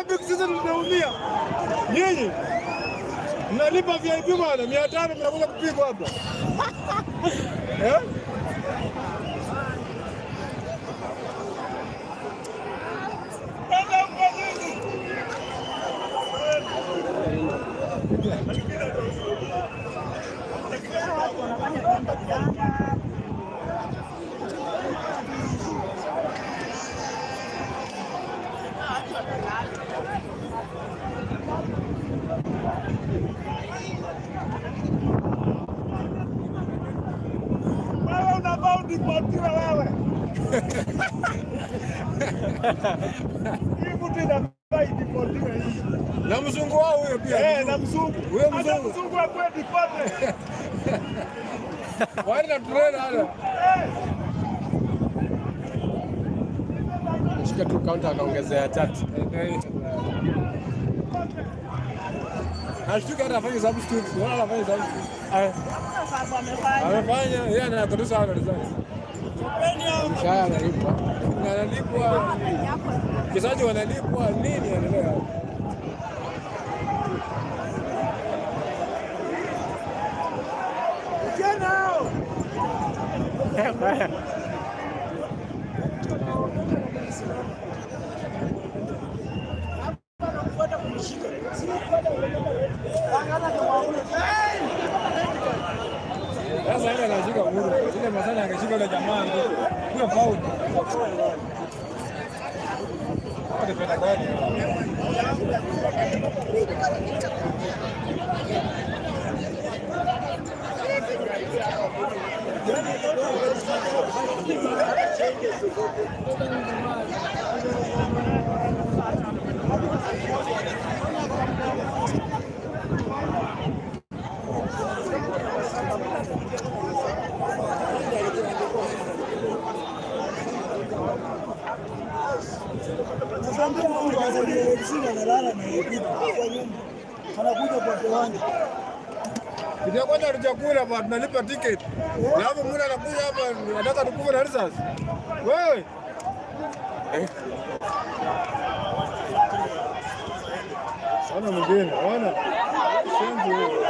Mashabiki sisi tunaumia. Nyinyi mnalipa VIP bwana, mia tano mnakuja kupigwa hapa eh? Wewe unafaa udipotiwe wewe. Hii mtu inafaa idipotiwe hii. Na mzungu wao huyo pia. Eh, na mzungu. Huyo Hata mzungu. mzungu akwe dipote. Wale na trailer wale. Shika tu kaunta akaongezea tatu. Ashtuka hata afanye substitute. Wala anafanya substitute. Aya, Amefanya yeye anatotosa hapa rizani. mshahara analipwa. Analipwa. Kisaji wanalipwa nini anaelewa? Sasa ile anashika muru. Ile masana angeshika yule jamaa ndio faul. Kwa penda gani? Kitu ya kwanza hatujakula hapa tunalipa ticket. Na hapo mwana anakuja hapa anataka tukufe na risasi. Wewe. Ona mwingine, ona. Shenzi wewe.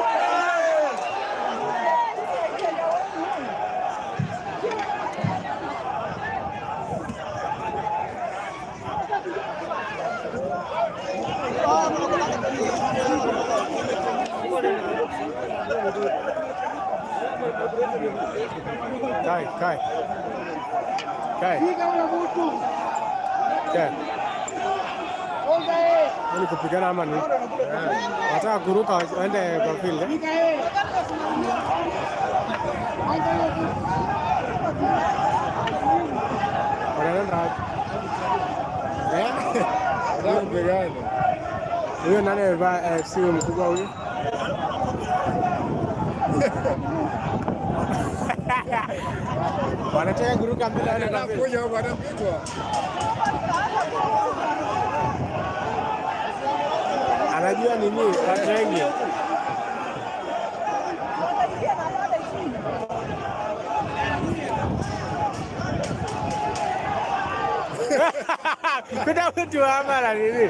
Kai, kai. Kai. Kai. Ni kupigana ama ni? Nataka kuruka waende kwa field. eh? Wanaenda wapi? Eh? Nataka kupigana. Huyo nani amevaa AFC huyo mkubwa huyo? Wanataka kuruka mbele waende kwa field. Anakuja huko anapitwa. Anajua nini? Watu wengi. Kuna mtu hapa na nini?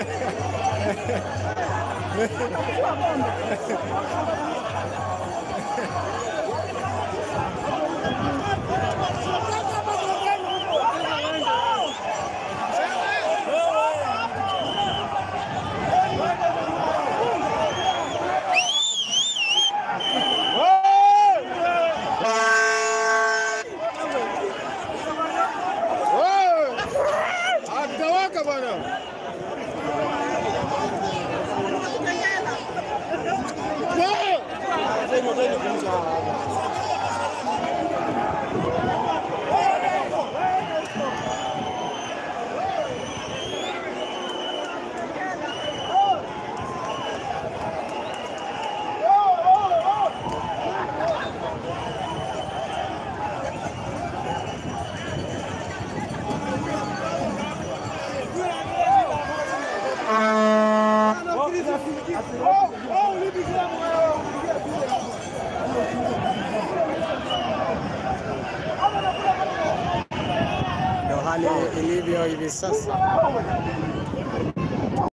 Atawaka bwana. Ndio hali ilivyo hivi sasa.